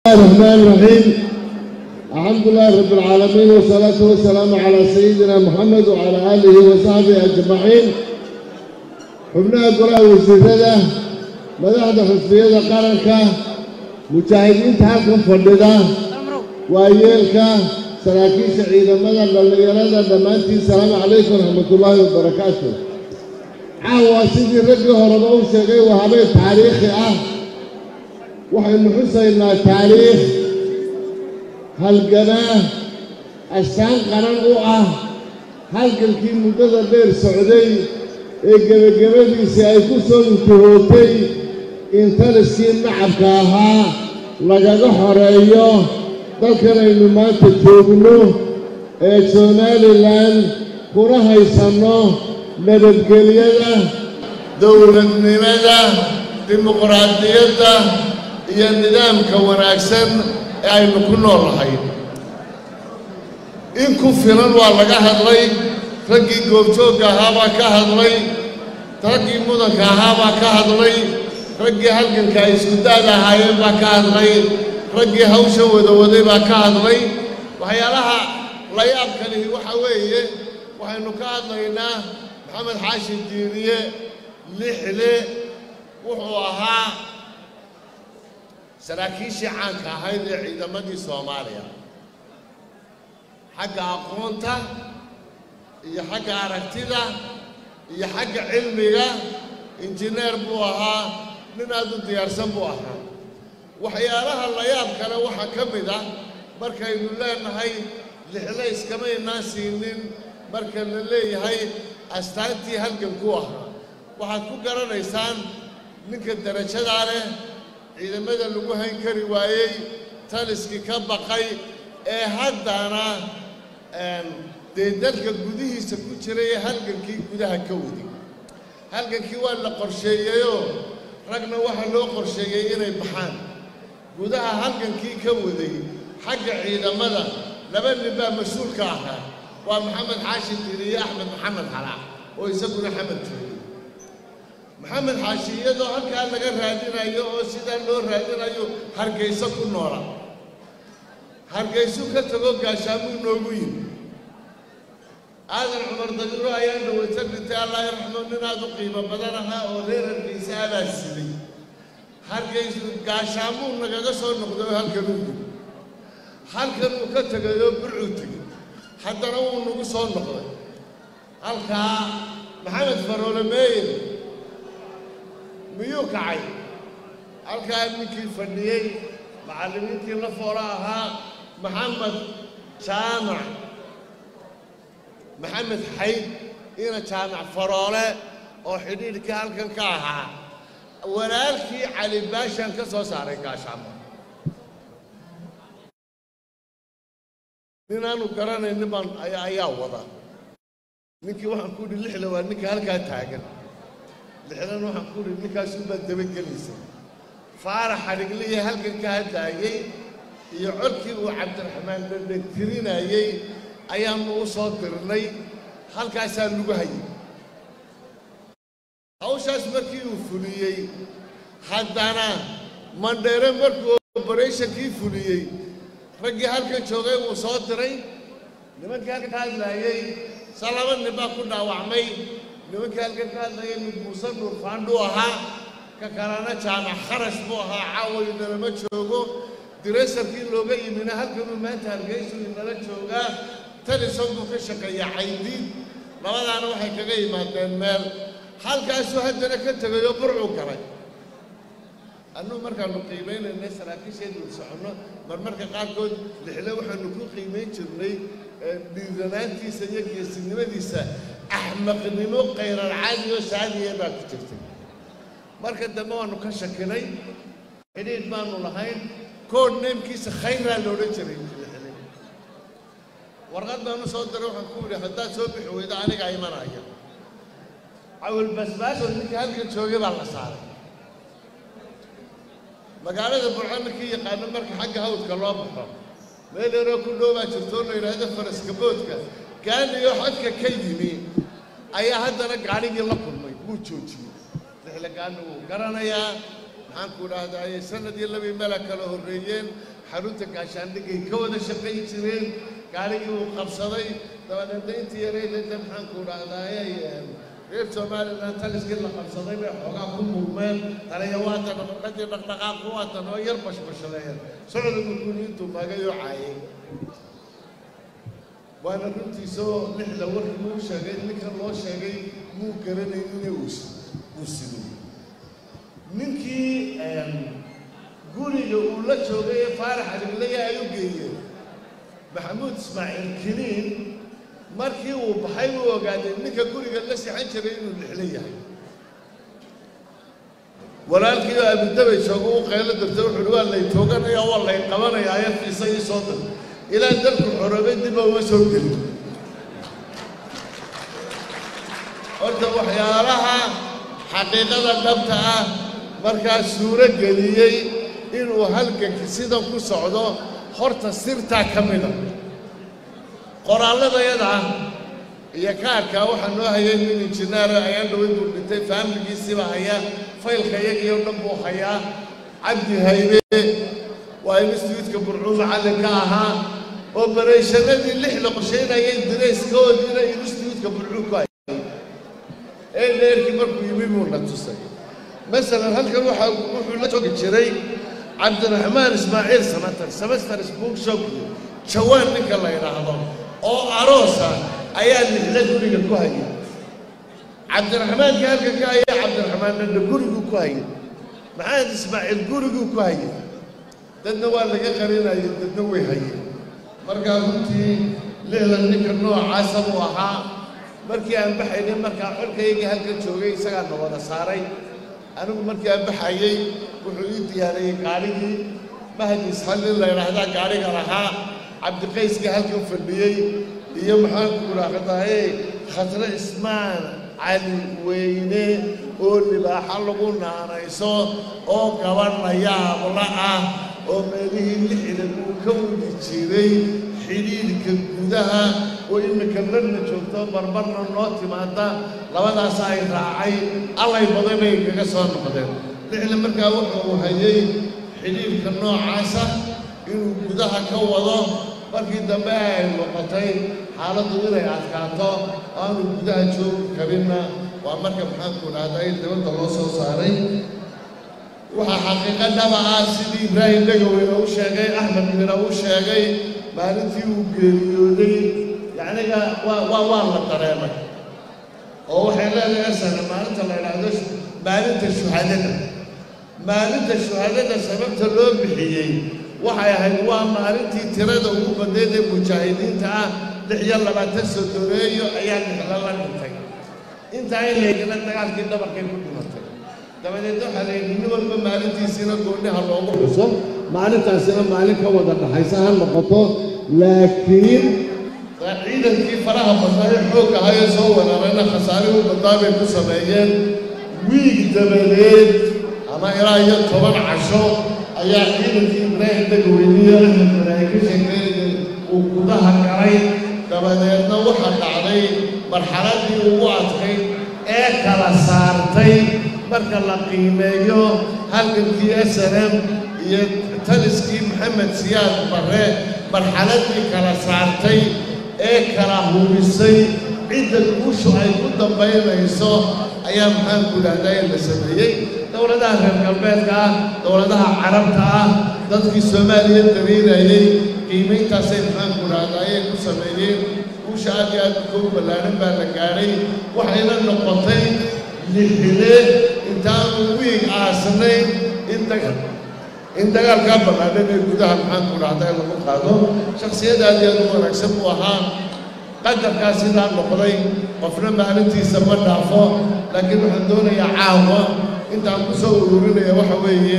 الرحمن الرحيم الحمد لله رب العالمين والصلاة والسلام على سيدنا محمد وعلى آله وصحبه أجمعين xubnaha golaha wasiirada madaxda xusbiyada qaranka mujaahidiinta halkan fadhida waayeelka saraakiisha ciidamada dhallinyarada dhammaantiin salaamu calaykum raxmatullaahi wabarakaatu caawa sidii raggii horeba u sheegay waa habeen taariikhi ah waxaynu xusaynaa taariikh halganaa astaan qaran u ah halgankii muddada dheer socday ee gebagabadiisii ay ku soo intihootay in taliskii nacabka ahaa lagaga xoreeyo dalkan aynu maanta joogno ee somalilan kuna haysanno nabadgelyada dowladnimada dimuqraadiyadda iyo nidaamka wanaagsan ee aynu ku noolahay in ku filan waa laga hadlay raggii goobjoogga ahaabaa ka hadlay raggii mudanka ahaabaa ka hadlay raggii halganka ay isku daada ahaayeen baa ka hadlay raggii hawsha wadawaday baa ka hadlay waxyaalaha layaabka lihi waxa weeye waxaynu ka hadlaynaa maxamed xaashin diiriye lixle wuxuu ahaa saraakiishii caanka ahayd ee ciidamadii soomaaliya xagga aqoonta iyo xagga aragtida iyo xagga cilmiga injineer buu ahaa nin aad u diyaarsan buu ahaa waxyaalaha layaab kale waxaa ka mid ah markaynu leenahay lixle iskamaynaan siinin marka la leeyahay astaantii halgankuu ahaa waxaad ku garanaysaan ninka darajadaa leh ciidamada lagu hayn kari waayey taliskii ka baqay ee haddana dee dalka gudihiisa ku jiray ee halgankii gudaha ka waday halgankii waa la qorsheeyeyoo ragna waxaa loo qorsheeyey inay baxaan gudaha halgankii ka waday xagga ciidamada laba nin baa mas-uulka ahaa waa maxamed xaashin diriye axmed maxamed xalaac oo isaguna xamad joogay maxamed xaashi iyadoo halkaa laga raadinayo oo sidaa loo raadinayo hargayso ku noola hargaysu ka tago gaashaamuu noogu yimi aadan cumar dagiro ayaa dhawayta dhintay allah raxmo nin aad u qiimo badan ahaa oo reer hargaysa abaa siday hargaysu gaashaamuu nagaga soo noqday oo halkan u yimi halkan uu ka tegayoo burcuu tegey haddana wuu nagu soo noqday halkaa maxamed faroole meeyer miyuu kacay halkaa ninkii fadhiyey macallimiintii la foola ahaa maxamed jaamac maxamed xayd ina jaamac faroole oo xidhiidhkii halkan ka ahaa walaalkii cali baashaan ka soo saaray gaashaamo nin aanu garanaynin baan ayaa wada ninkii waxaan ku idhi lixda waa ninka halkaa taagan lixdan waxaan ku idhi ninkaasuunbaa dabagelaysay faarax xadhigliya halkan ka hadlaayey iyo codkii uu cabdiraxmaan dhandhan tirinayey ayaannu u soo dirnay halkaasaa lagu hayay hawshaas markii uu fuliyey haddana mandheere markuu obaratinkii fuliyey raggii halkan joogay wuu soo diray nimankii halkan ka hadlaayey sa laba nin baa ku dhaawacmay nimankii halkan ka hadlayay mid muuse nuur faandhuu ahaa ka kalena jaamac kharash buu ahaa caawayu nalama joogo direysarkii looga yimina halkanuu maanta hargeysu inala joogaa talison buu ka shaqeeyaa caydiid labadaana waxay kaga yimaadeen meel halkaasuu haddana ka tegayoo burcuu galay annuu markaannu qiimaynaynay saraakiisheedu soconno marmarka qaarkood lixle waxaannu ku qiimayn jirnay dhiiranaantiisa iyo geesinimadiisa axmaqnimo khayran caadi oo saadiya baa ku jirtay marka dambe waannu ka shakinay xidhiidh baannu lahayn kood neemkiisa khayraa la odhan jiray lixle warqad baanu soo diray waxaan ku yidhi haddaad soo bixi weydo anigaa imanaya cawil basbaasoo ninka halkan joogay baa la saaray magaalada burco ninkii yaqaano marka xagga hawdka loo baxo meel yaroo ku dhow baa jirto oo la yidhaahdo faraska boodka gaaniyo xadka ka yimi ayaa haddana gaadhigii la kulmay wuu joojiyey lixle gaani wuu garanayaa maxaan ku dhahdaye sanad iyo labii mela kala horreeyeen xarunta gaashaandhigay ka wada shaqayn jireen gaarigii uu qabsaday dabadeedna intii yareydayda maxaanku dhahdaye reer somalilan taliskii la qabsaday bay xoogaa ku murmeen taliya waatan dhaqdhaqadii dhaqdhaqaaqu waatan oo yar bashbashaleeyeen socdigu guri intuu magay oo caayay waana runtiisoo lixda warkii uu sheegay ninkan loo sheegay muu garanaynin uu sido ninkii guriga uu la joogay ee faarax aliglaya ay u geeyeen maxamuud ismaaciil kiniin markii uu baxay uu ogaaday ninka guriga la sixan jiray inuu lixlo yahay walaalkii oo abudabay jooga u qaylo dirtay wuxuuhi waa lay tooganaya waa lay qabanaya ayartiisa ii soo dir ilaa dalku xoroobay dib uma soo gelin horta waxyaalaha xaqiiqada dhabta ah markaa suuro geliyey inuu halganki sidan ku socdo horta sirtaa ka mida qoraalladayada iyo kaarkaa waxaa noo hayay nin injineera ayaan dhaway buu dhintay faamiligiisiiba haya faylka iyagii oo dhan buu hayaa cabdi haybe waa instituutka burcuu macallinka ahaa obarayshannadii lix la qorshaynayay dirayskoodiina instituutka burcuu ku hayay ee dheerkii markuu yimi buu na tusay masalan halkan waxaa wuxuu la joogi jiray cabdiraxmaan ismaaciil samatar semesters bookshop jawaan ninka la yidhaahdo oo aroosa ayaa lixla guriga ku hayay cabdiraxmaanka halka ka haya cabdiraxmaan dhadha guriguu ku hayay maxamed ismaaciil guriguu ku hayay dadna waa laga qarinayay dadna way hayeen markaa runtii lixlan ninka noocaasa buu ahaa markii aan baxaynay markaa xolkaygii halka joogay isagaa na wada saaray anigu markii aan baxayey wuxuu ii diyaariyey gaarigii mahdi isxallin la yidhaahdaa gaariga lahaa cabdiqayskii halkan fadhiyey iyo maxaanku idhaahdaye khasre ismaan cali weyne oo libaaxo lagu naanayso oo gabadh yaabla ah oo meelihii lixdan uu ka wadi jiray xidhiidhka gudaha oo iminka larna joogto barbarna noo timaada labadaas ay raacay allay badan bay kaga soo noqdeen lixda markaa wuxuu hayay xidhiidhka noocaasa inuu gudaha ka wado markii dambe ay noqotay xaaladdu inay adkaato aanu gudaha joogi karinna waa marka maxaanku dhahday dibadda loo soo saaray waxaa xaqiiqo dhaba ah sidii ibraahim dhegaweyne u sheegay axmed mina u sheegay maalintii uu geeriyooday yacniga waa waa waa la dareemay oo waxay leedahay asana maalinta la idhaahdo maalinta shuhadada maalinta shuhadada sababta loo bixiyey waxay ahayd waa maalintii tirada ugu badnayd ee mujaahidiinta ah lix iyo labaatan sodoreeyo ayaa lixla la dhintay intaa in laygala dagaalkii dhabarkay ku dhimatay dabadeed waxaa la yidhi nin walba maalintiisiina gooniha loogu xuso maalintaasina maalin ka wada dhaxaysa ha noqoto laakiin ciidankii faraha badnaa ee xoog ahayee soo weerarayna khasaarihii badnaa bay ku sameeyeen wiig dabadeed ama ilaa iyo toban casho ayaa ciidankii ibraahim dagaweyniye axmed malaayi ka sheekeynaya uu gudaha galay dabadeedna waxaa dhacday marxaladii ugu adkayd ee kala saartay marka la qiimeeyo halgankii s n m iyo taliskii maxamed siyaad barre marxaladii kala saartay ee kala hubisay cidda guushu ay ku dambaynayso ayaa maxaanku dhahdaa la sameeyey dowladaha reer galbeedka ah dowladaha carabta ah dadkii soomaaliya dariirayey qiimayntaasay maxaanku dhahdaa ayay ku sameeyeen guusha aad iyo aad koogu ballaaran baa la gaadhay waxayna noqotay lixile intaanu wiig aasnayn in dagal in dagaalkaa ballaadhan ee gudaha maxaanku dhahdaa lagu qaado shakhsiyad aad iyo aad u wanaagsan buu ahaa qadarkaa sidaa noqday qofna maalintiisa ma dhaafo laakiin waxaan doonayaa caawa intaan ku soo ururinaya waxa weeye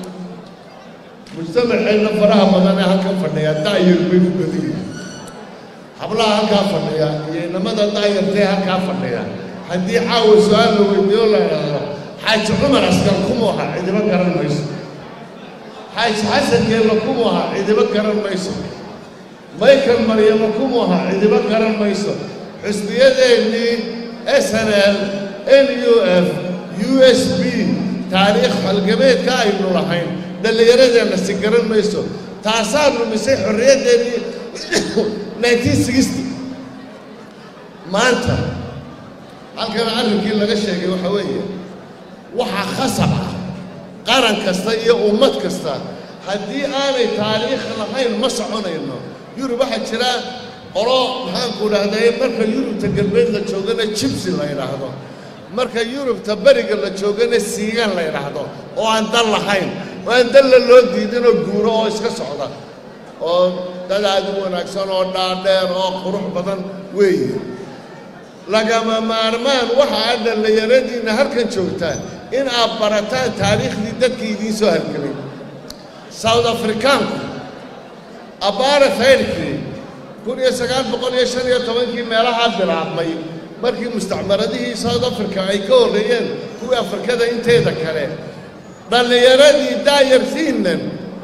mujtamaceenna faraha badan ee halkan fadhiya da'yar bay u badan yihiin hablaha halkaa fadhiya iyo inamada da'yartee halkaa fadhiya haddii caawa su-aal la weydiiyo la idhaahdo xaaji cumar askar kumu aha cidibo garan mayso xaaji xasankeella kumu aha cidibo garan mayso michael maryamo kumu aha cidibo garan mayso xusbiyadeennii s n l n u f u s b taariikh halgabeedka aynu lahayn dhallinyaradeenna si garan mayso taasaa lumisay xorriyaddeenii nineteen sixty maanta halkan arrinkii laga sheegay waxaa weeye waxaa khasab ah qaran kasta iyo ummad kasta haddii aanay taariikh lahayn ma soconayno yurub waxaa jira qolo maxaanku dhahday marka yurubta galbeed la joogana jibsi la yidhaahdo marka yurubta beriga la joogana siigan la yidhaahdo oo aan dal lahayn oo aan dalla loo diidinoo guuro oo iska socda oo dad aad u wanaagsan oo dhaadheer oo qurux badan weeye lagama maarmaan waxa aad dhallinyaradiinna halkan joogtaan in aad barataan taariikhdii dadkii idiin soo halgelay south africaanku abbaara fayrkii kun iyo sagaal boqol iyo shan iyo tobankii meelahaa bilaabmay markii mustacmaradihii south africa ay ka horreeyeen kuwii afrikada inteeda kale dhallinyaradii daayartiinnan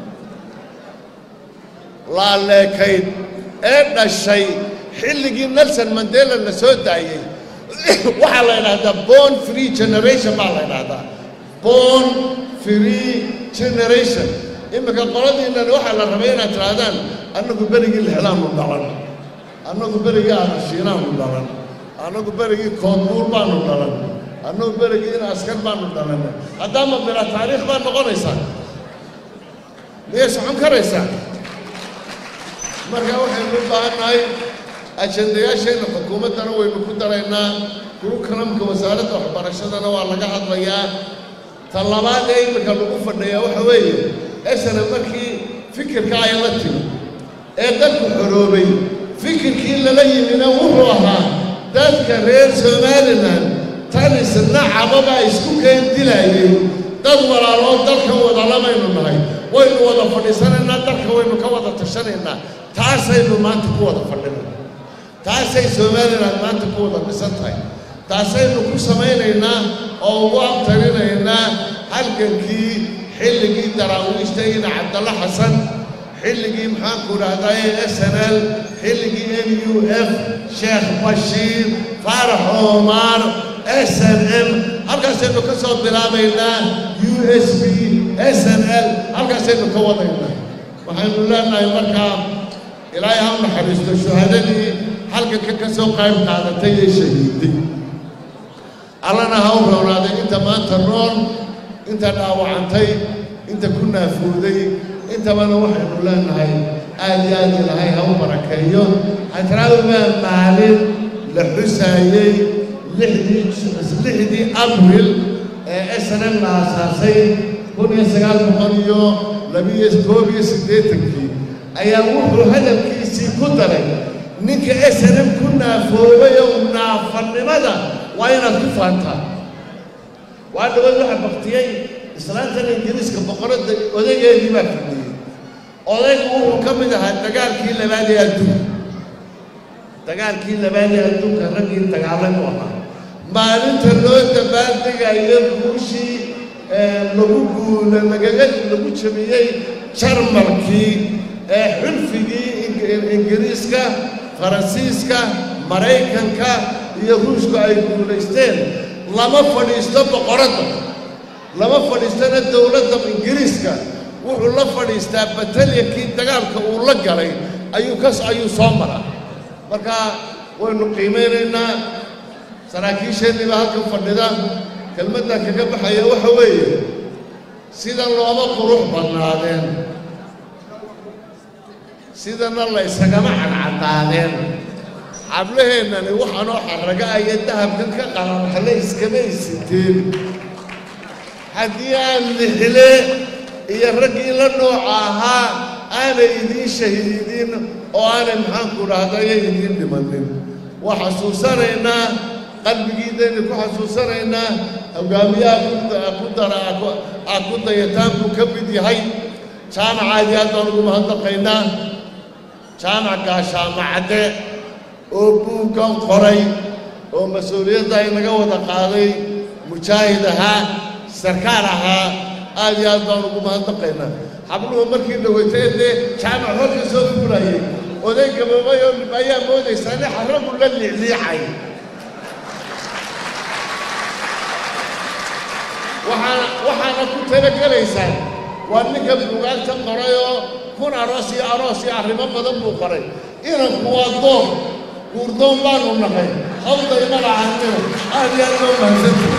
laaleekayd ee dhashay xilligii nelson mandela la soo daayey waxaa la yidhaahdaa born free generation baa la yidhaahdaa born free generation iminka qoladiinnani waxaa la rabay inaad tidhaahdaan annagu berigii lixdaanu dhalan annagu berigii aadashiinaanu dhalan annagu berigii koodbuur baanu dhalan annagu berigii in askar baanu dhalan haddaama bila taariikh baa noqonaysaa miyay socon karaysaa marka waxaynu u baahan nahay ajandayaasheenna xukuumaddana waynu ku daraynaa kurukalamka wasaaradda waxbarashadana waa laga hadlayaa ta labaad ee iminka lagu fadhiyaa waxa weeye esana markii fikirka ay la timi ee dadku xoroobay fikirkii lala yimina wuxuu ahaa dadka reer somalilan tan isna cababaa isku keen dilaayay dad walaaloo dalkan wadalamaynu nahay waynu wada fadhiisanaynaa dalka waynu ka wada tashanaynaa taasaynu maanta ku wada fadhinayna taasay somalilan maanta ku wada dhisan tahay taasaynu ku samaynaynaa oo ugu abtarinaynaa halgankii xilligii daraawiishta ina cabdalla xasan xilligii maxaanku dhahdaye s n l xilligii n u f sheekh bashiir faarax omar s n m halkaasaynu ka soo bilaabaynaa u s b s n l halkaasaynu ka wadaynaa waxaynu leenahay markaa ilaahay ha u naxariisto shuhadadii halganka ka soo qayb qaadatay ee shahiiday allana ha u rownaaday inta maanta nool inta dhaawacantay inta ku naafuuday intabana waxaynu leenahay aad iyo aad ilahay ha u barakeeyo hadraawibaa maalin la xusaayey lixdii abril ee snm la aasaasay kun iyo sagaal boqol iyo labiyo koob iyo siddeetankii ayaa wuxuu hadalkiisii ku daray ninka snm ku naafoobay oo naafannimada waa inaad ku faantaa waa dhawaad waxa baktiyey islaantan ingiriiska boqoradda odageedii baa fadhiyey odaygu wuxuu ka mid ahaa dagaalkii labaad ee adduunka dagaalkii labaad ee adduunka raggii dagaalay u ahaa maalinta loo dabaaldegayo guushii lagu guula lagaga lagu jabiyey jarmalkii ee xulfigii ingiriiska faransiiska maraykanka iyo ruushku ay guulaysteen lama fadhiisto boqoradda lama fadhiistana dowladda ingiriiska wuxuu la fadhiistaa batalyankii dagaalka uu la galay ayuu kas ayuu soo maraa marka waynu qiimaynaynaa saraakiisheenniiba halkan fadhida kelmaddan kaga baxaya waxa weeye sida looma qurux badnaadeen sidana la ysagama cadcadaadeen xablaheennani waxaanoo xarraga aya dahabkan ka qalanxale iskama isiteen haddii aan lixile iyo raggii la nooca ahaa aanay idiin shahiidin oo aanay maxaanku dhahdayo idiin dhimanin waa xasuusanaynaa qalbigiidayna ku xasuusanaynaa hogaamiyaha ku dara aad ku dayataan buu ka mid yahay jaamacaadii aad baan ugu mahadnaqaynaa jaamac gaashaamacadde oo buuggan qoray oo mas-uuliyadda inaga wada qaaday mujaahid ahaa sarkaal ahaa aad iyo aad baan ugu mahadnaqaynaa xabluhu markii dhawaytay dee jaamac horka soo fulayay oday gaboobay oo ayaa moodaysaa nin xaragu la liicliicay waxaana waxaana ku talagelaysaan waa ninka buugaagta qoray oo kun aroos iyo aroos iyo arrimo badan buu qoray inanku waa doon guurdoon baanu nahay hawday magacaanina aad iyo aad loo mahadsantahay